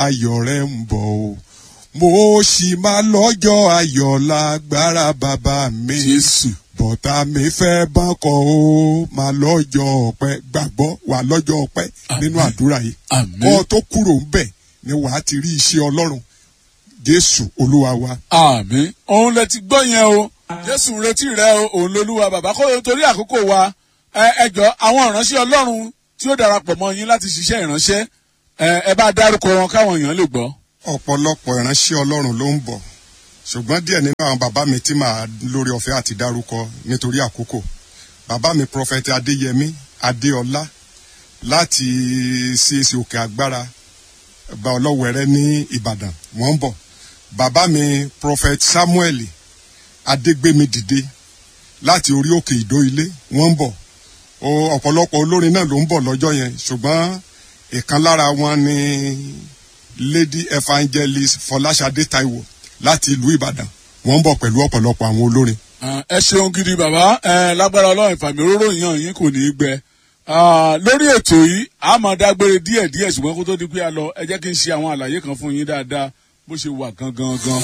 ayọ̀ rẹ ń bọ̀ o mo sì máa lọ́jọ́ ayọ̀ lágbára bàbá mi jésù bọ̀tà mi fẹ́ bákọ̀ o máa lọ́jọ́ ọpẹ́ gbàgbọ́ wà lọ́jọ́ ọpẹ́ nínú Àmín. àdúrà yìí àmín kọ́ tó kúrò ń bẹ̀ ni wàá ti rí iṣẹ́ ọlọ́run jésù olúwa wa àmín òun lẹ ti gbọ́ yẹn o jésù ń retí rẹ o òun lolúwa bàbá kó torí àkókò wa ẹ ẹ jọ àwọn ìránṣẹ́ ọlọ́run tí ó darapọ̀ mọ́ yín láti ṣiṣẹ́ ìránṣẹ́ ẹ ẹ bá dárúkọ wọn káwọn èèyàn lè gbọ́. ọ̀pọ̀lọpọ̀ ìránṣẹ́ ọlọ́run ló ń bọ̀ ṣùgbọ́n díẹ̀ nínú àwọn bàbá mi tí màá lórí ọ̀fẹ́ àti dárúkọ nítorí àkókò bàbá mi prọfẹ̀tì adéyẹmí adéọlá láti CAC òkè agbára bá ọlọ́wẹ̀rẹ́ ní ìbàdàn wọ́n ń bọ̀ bàbá mi prọfẹ̀tì samuel adégbémi dìde láti orí òkè ìdó ilé wọ́n ń bọ̀ o ọ̀pọ̀lọpọ̀ olórin náà ló ń bọ̀ lọ́jọ́ yẹn ṣùgbọ́n ìkan lára wọn ni lady evangelist fọláṣadé taiwo láti ìlú ìbàdàn wọ́n ń bọ̀ pẹ̀lú ọ̀pọ̀lọpọ̀ àwọn olórin. Ah, ẹ ṣeun gidi bàbá ẹ lágbára ọlọ́run ìfàmì òróró yàn yín kò ní í gbẹ Ah, lórí ètò yìí a máa dágbére díẹ̀ díẹ̀ ṣùgbọ́n kó tó di pé a lọ ẹ jẹ́ kí n ṣe àwọn àlàyé kan fún yín dáadáa bó ṣe wà gangan gan.